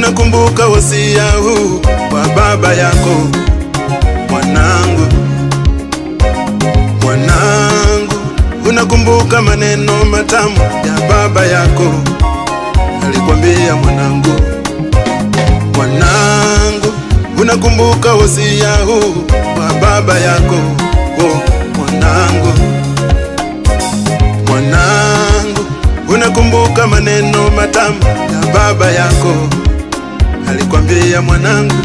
unakumbuka wasia huu wa baba yako mwanangu, mwanangu, unakumbuka maneno matamu ya baba yako alikwambia mwanangu, mwanangu, unakumbuka wasia huu wa baba yako oh, mwanangu, mwanangu, unakumbuka maneno matamu ya baba yako alikwambia mwanangu,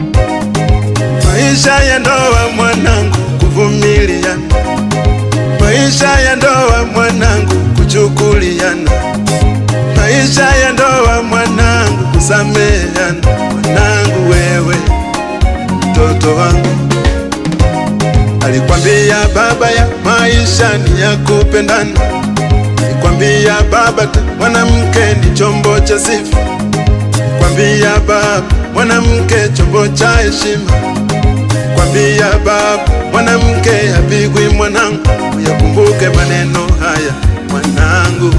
maisha ya ndoa mwanangu, kuvumiliana, maisha ya ndoa mwanangu, kuchukuliana, maisha ya ndoa mwanangu, kusameheana. Mwanangu wewe, mtoto wangu, alikwambia baba ya maisha ni ya kupendana, alikwambia baba ta mwanamke ni chombo cha sifa kwambia baba mwanamke chombo cha heshima, kwambia baba mwanamke hapigwi mwanangu. Uyakumbuke maneno haya mwanangu,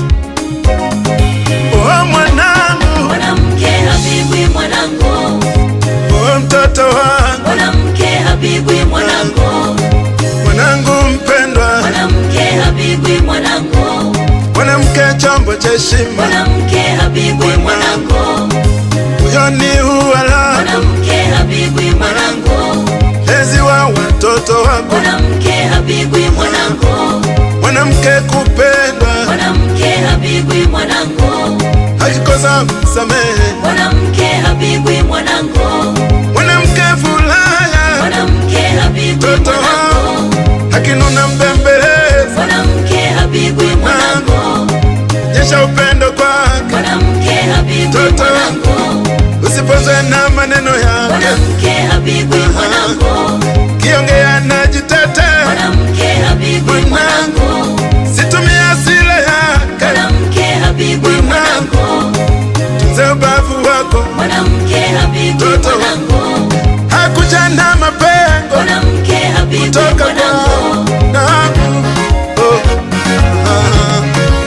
oh mwanangu, Mwanamke hapigwi mwanangu, oh mtoto wangu, mwanamke hapigwi mwanangu, mwanangu mpendwa, mwanamke hapigwi mwanangu, mwanamke chombo cha heshima, mwanamke hapigwi mwanangu, huyo ni uwala mwanamke hapigwi mwanangu, lezi wa watoto wako, mwanamke hapigwi mwanangu, mwanamke kupendwa, mwanamke hapigwi mwanangu, akikosa msamehe, mwanamke hapigwi mwanangu, mwanamke furaha mwanamke hapigwi Mtoto mwanangu, akinuna mbembeleza, mwanamke hapigwi mwanangu, nyesha upendo kwake, mwanamke hapigwi Mtoto mwanangu, usipozwe na maneno yake, mwanamke hapigwi mwanangu, kiongea na jitete, mwanamke hapigwi mwanangu, situmia hasira yake, mwanamke hapigwi mwanangu, tunze ubavu wako, mwanamke hapigwi Mtoto. mwanangu, hakuja na mapengo mwanamke hapigwi kutoka mwanangu, kwa nangu oh. ah.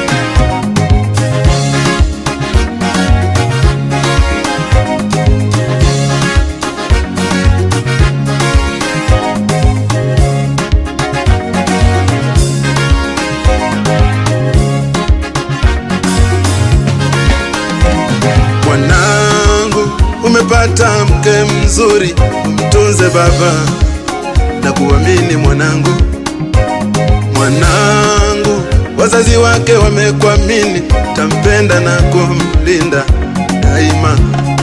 Mwanangu, umepata mke mzuri, umtunze baba na kuamini mwanangu. Mwanangu, wazazi wake wamekuamini, tampenda na kumlinda daima.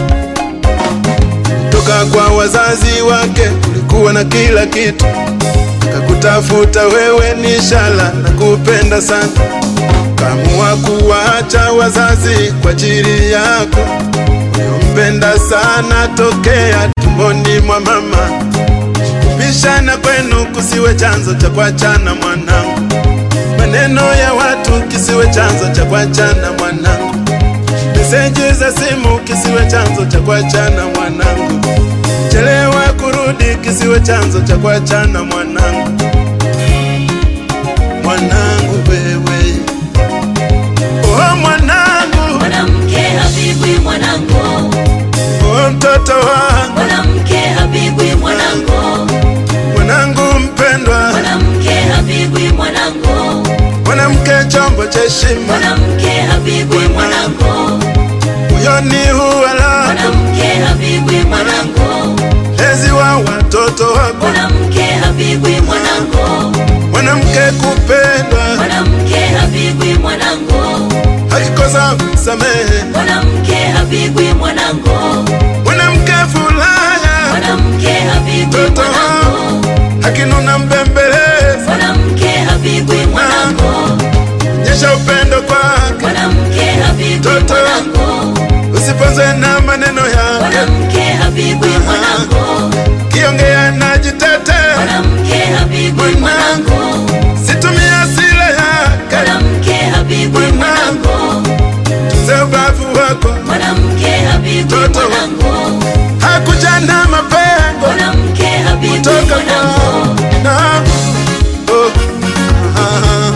Toka kwa wazazi wake ulikuwa na kila kitu, kakutafuta wewe ni ishara na kupenda sana kamua kuwaacha wazazi kwa ajili yako uliompenda sana tokea tumboni mwa mama. Kubishana kwenu kusiwe chanzo cha kuachana mwanangu, maneno ya watu kisiwe chanzo cha kuachana mwanangu, meseji za simu kisiwe chanzo cha kuachana mwanangu, chelewa kurudi kisiwe chanzo cha kuachana mwanangu. Mwanangu wewe Oh mwanangu, mwanamke hapigwi mwanangu, oh mtoto wangu, mwanamke hapigwi mwanangu, mwanangu mpendwa, mwanamke hapigwi mwanangu, mwanamke chombo cha heshima, mwanamke hapigwi mwanangu, huyo ni uwala mwanamke hapigwi mwanangu, lezi wa watoto wako, mwanamke hapigwi mwanangu, mwanamke kupendwa, mwanamke hapigwi mwanangu, akikosa msamehe, mwanamke hapigwi mwanangu, mwanamke furaha, mwanamke hapigwi Mtoto mwanangu, akinuna mbembeleza, mwanamke hapigwi mwanangu, nyesha upendo kwake, mwanamke hapigwi Mtoto. mwanangu, usiponzwe na maneno yake, mwanamke hapigwi mwanangu, kiongea na jitete, mwanamke hapigwi mwanangu, situmia hasira yake, mwanamke hapigwi mwanangu, tunze ubavu wako, mwanamke hapigwi Mtoto. mwanangu, hakuja na mapengo mwanamke hapigwi kutoka mwanangu, kwa nangu oh. ah.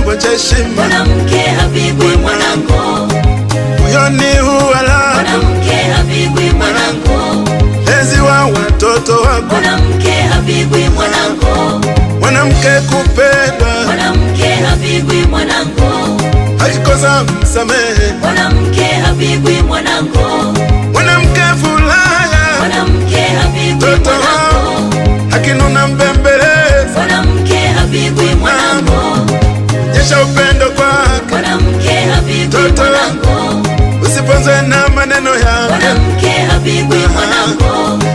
chombo cha heshima mwanamke hapigwi mwanangu, moyoni huwala mwanamke hapigwi mwanangu, lezi wa watoto wako mwanamke hapigwi mwanangu, mwanamke kupendwa mwanamke hapigwi mwanangu, akikosa msamehe mwanamke hapigwi mwanangu, mwanamke furaha mwanamke hapigwi Mtoto mwanangu, akinuna mbembeleza mwanamke hapigwi mwanangu, nyesha upendo kwake mwanamke hapigwi Mtoto. mwanangu, usiponzwe na maneno yake mwanamke hapigwi mwanangu,